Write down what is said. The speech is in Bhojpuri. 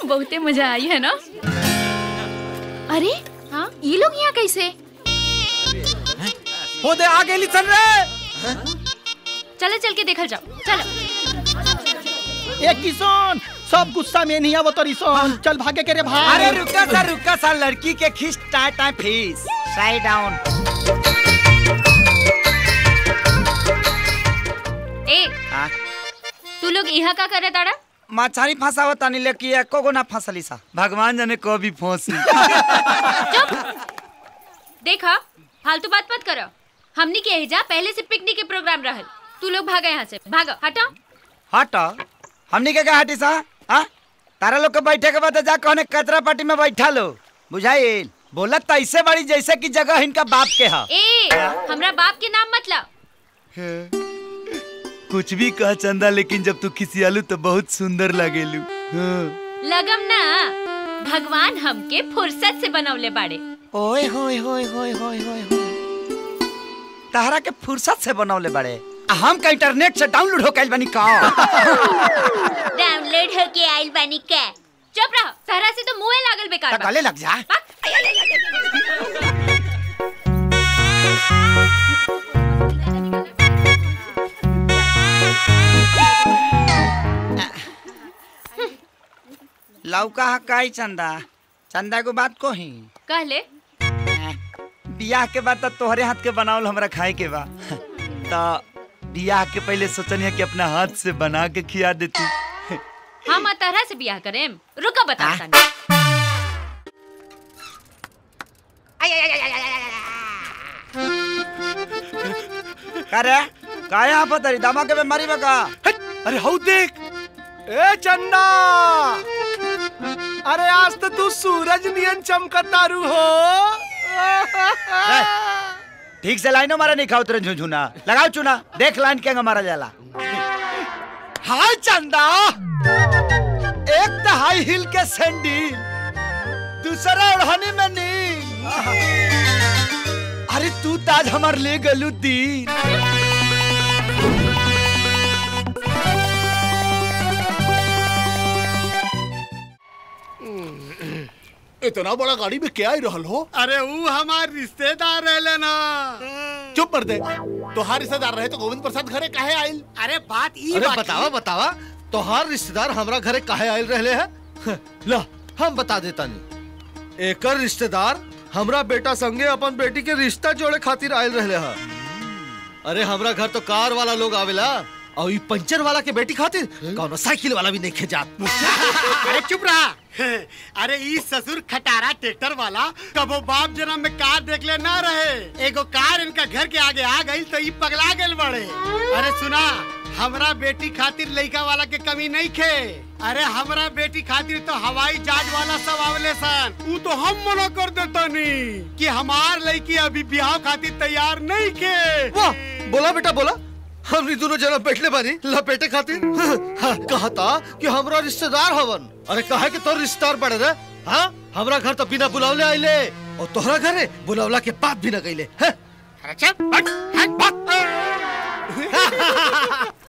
बहुते मजा आई है ना अरे हाँ ये लोग यहाँ कैसे हो दे आगे लिसन रे चलो चल के देखल जाओ चलो ए किशन सब गुस्सा में नहीं आवत रिसन चल भागे के रे भाई अरे रुका सा रुका सा लड़की के खींच टाइ टाइ फीस साइड डाउन ए तू लोग यहाँ का करे ताड़ा मछारी फंसावत तानी लेकिन एको गो ना फंसली सा भगवान जाने कभी फंसी देखा फालतू बात मत करो हमनी के एजा पहले से पिकनिक के प्रोग्राम रहल तू लोग भागा यहाँ से भागो हटो हट हमनी के का हटी सा हाँ तारा लोग के बैठे के बाद जा कहने कचरा पार्टी में बैठा लो बुझाइल बोलत तो ऐसे बड़ी जैसे कि जगह इनका बाप के हा ए हमरा बाप के नाम मत लाओ कुछ भी कह चंदा लेकिन जब तू किसी आलू तो बहुत सुंदर लगेलू हाँ। लगम ना भगवान हमके फुर्सत से बनवले बाड़े ओए होए होए होए होए होए होए तहरा के फुर्सत से बनौले बड़े आ हम का इंटरनेट से डाउनलोड हो कैल बनी का डाउनलोड होके आइल बानी के चुप रहो सहरा से तो मुंह लागल बेकार बा। गले लग जा लौका हा काई चंदा चंदा को बात को ही कहले बियाह के बाद तो तोहरे हाथ के बनावल हमरा खाए के बा तो बियाह के पहले सोचनी कि अपना हाथ से बना के खिया देती हम तरह से बियाह करेम रुका बता तानी करे का यहाँ पर तरी दामा के बीमारी में का अरे हऊ देख ए चंदा अरे आज तो तू सूरज नियन चमकतारू हो ठीक से लाइनो मारा नहीं खाओ तेरे झुझुना लगाओ चुना देख लाइन के मारा जाला हाय चंदा एक तो हाई हिल के सैंडल दूसरा ओढ़नी में नील अरे तू ताज हमार ले गलू दीन इतना बड़ा गाड़ी में क्या ही रहल हो अरे वो हमार रिश्तेदार रहले ना चुप कर दे तोहार रिश्तेदार रहे तो गोविंद प्रसाद घरे काहे आइल अरे बात ई अरे बतावा बतावा तोहार रिश्तेदार हमरा घरे काहे आयल रहले है ला हम बता देता नहीं एकर रिश्तेदार हमरा बेटा संगे अपन बेटी के रिश्ता जोड़े खातिर आयल रहले है अरे हमरा घर तो कार वाला लोग आवेला और ई पंचर वाला के बेटी खातिर कौनो साइकिल वाला भी नहीं खेजात अरे चुप रहा अरे ई ससुर खटारा ट्रैक्टर वाला कबो बाप जन्म में कार देख ले ना रहे एगो कार इनका घर के आगे आ गई तो ई पगला गेल बड़े अरे सुना हमरा बेटी खातिर लड़का वाला के कमी नहीं खे अरे हमरा बेटी खातिर तो हवाई जहाज वाला सब आवले सन ऊ तो हम मना कर देता नहीं कि हमार लड़की अभी ब्याह खातिर तैयार नहीं के वाह बोला बेटा बोला हमनी दोनों जना बैठले बानी लपेटे खातिर हाँ, कहा था कि हमरा रिश्तेदार हवन अरे कहा कि तोर रिश्तेदार बड़े रे हाँ हमरा घर तो बिना बुलावले आइले और तोहरा घरे बुलावला के बात भी न गईले हैं?